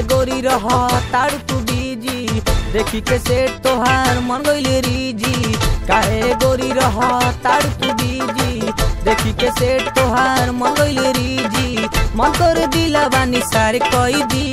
गोरी रह तारू तू बीजी देखी के सेठ तोहार मन गइले रीजी काहे गोरी रह तारू तू बीजी देखी के सेठ तोहार मन गइले रीजी मन कर दिला बानी सारे कई दी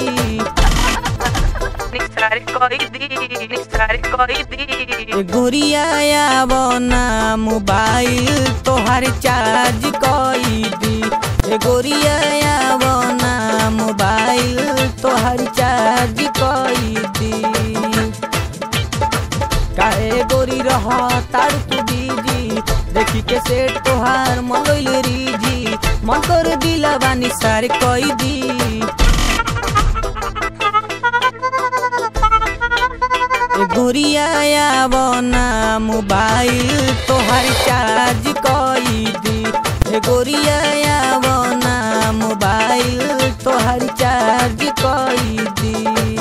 निसारे कोई दी निसारे कोई दी ए गोरिया आवो ना मोबाइल तोहार चार्ज कई दी ए गोरिया आवो ना मोबाइल तोहार चार्ज कई दी काहे गोरी रह तारू तू बीजी देखी के सेठ तोहार मंगल रीजी मन कर दिला बानी सारे कई दी ए गोरिया आवो ना मोबाइल तोहार चार्ज कई दी ए गोरिया आवो ना मोबाइल तोहार चार्ज कई दी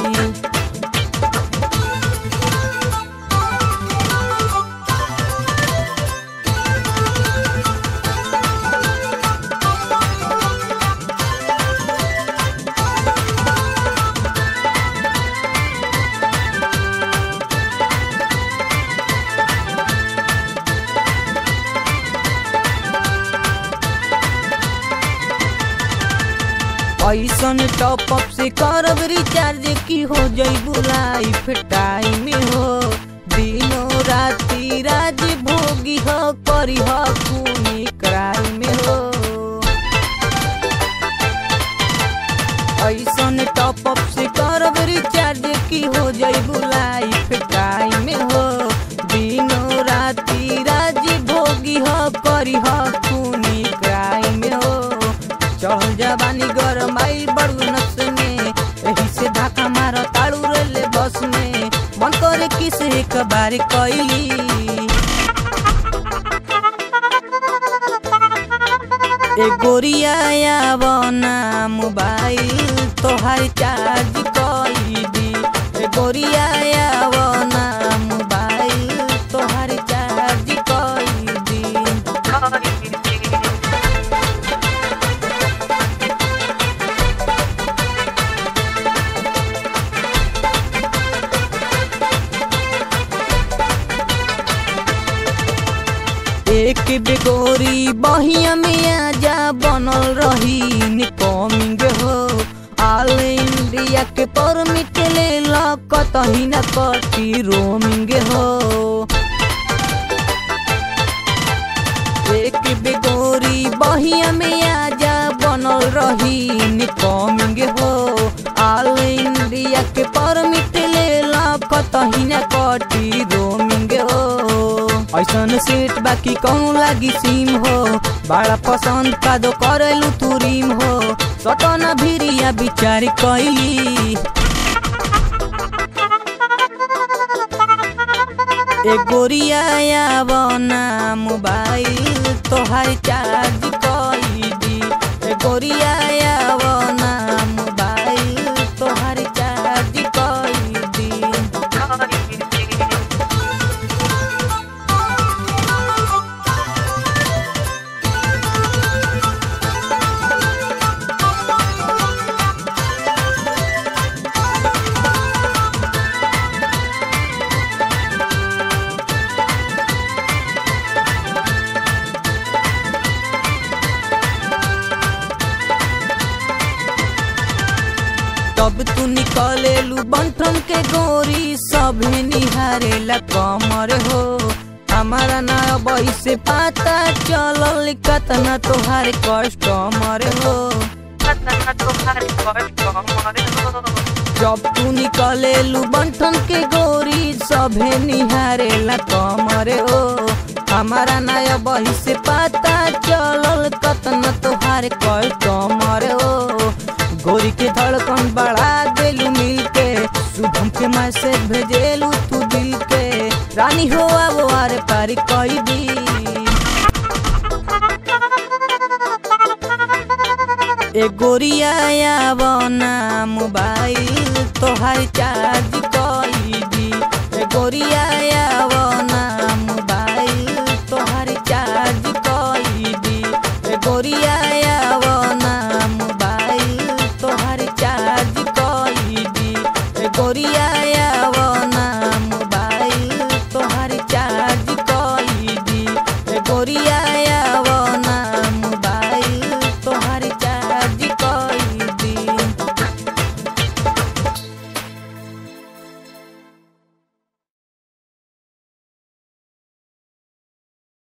ऐसन टॉप अप से करब रिचार्ज की हो जइबू लाइफ टाइम हो दिनों राती राज भोगी हो करी हो खूनी क्राइम हो ऐसन टॉप अप से करब रिचार्ज की हो जइबू लाइफ टाइम हो दिनों राती राज भोगी हो करी हो खूनी क्राइम हो चढ़ल जवानी गरम आई बड़ू नस में एही से धक्का मार ताड़ू रेले बस में मन करे किस एक बार कैली ए गोरिया आवो ना मोबाइल तोहार चार्ज कई दी ए गोरिया आवो ना मोबाइल तोहार चार्ज कई दी कोई दी एक बेगोरी बहिया में आजा बनल रही निकमिंग हो ऑल इंडिया के परमिट ले ला कतही न कटी रोमिंग हो एक बेगोरी बहिया में आजा बनल रही निकमिंग हो ऑल इंडिया के परमिट ले ला कतही न कटी रोमिंग हो ऐसन सेट बाकी कौन लागी सीम हो बड़ा पसंद का दो करेलू तू रीम हो सटन भिरिया विचार कैली ए गोरिया आवो ना मोबाइल तोहार चार्ज कई दी ए गोरिया आवो ना मोबाइल तोहार चार्ज कई दी कोई दी तब तू निकलेलू बंठन के गोरी सभे निहारेला कमर हो हमारा ना बही से पता चलल कतना तोहार कस्टमर हो कतना तोहार कष्ट मरे हो जब तू निकलेलू बंठन के गोरी सभे निहारेला कमर हो हमारा नया बही से पता चलल कतना तोहार कस्टमर हो गोरी के धड़कन बढ़ा देलू मिल के शुभम के मैसेज भेजेलू तू दिल के रानी हो अब आर पार कई दी ए गोरिया आवो ना मोबाइल तोहार चार्ज कई दी ए गोरिया